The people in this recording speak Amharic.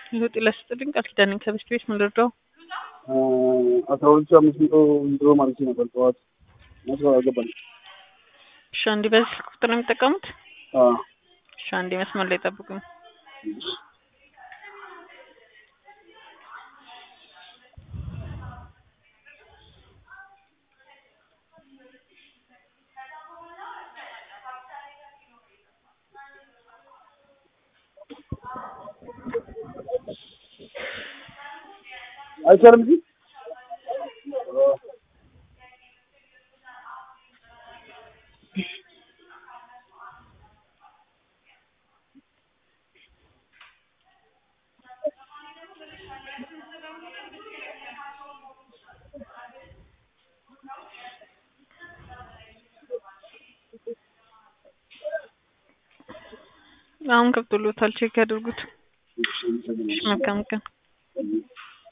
ህይወት ለስጥልኝ ቃል ኪዳን ነኝ ከበስት ቤት ምን ልርዳው? አስራ ሁለት ሺህ አምስት መቶ ዊዝድሮ ማለት ነበር ጠዋት መስሎ አልገባኝ። እሺ አንዴ በዚህ ስልክ ቁጥር ነው የሚጠቀሙት? እሺ አንዴ መስመር ላይ ጠብቁኝ። አይቻልም እንጂ አሁን ገብቶሎታል። ቼክ ያድርጉት። እሺ፣ አመሰግናለሁ። መልካም ቀን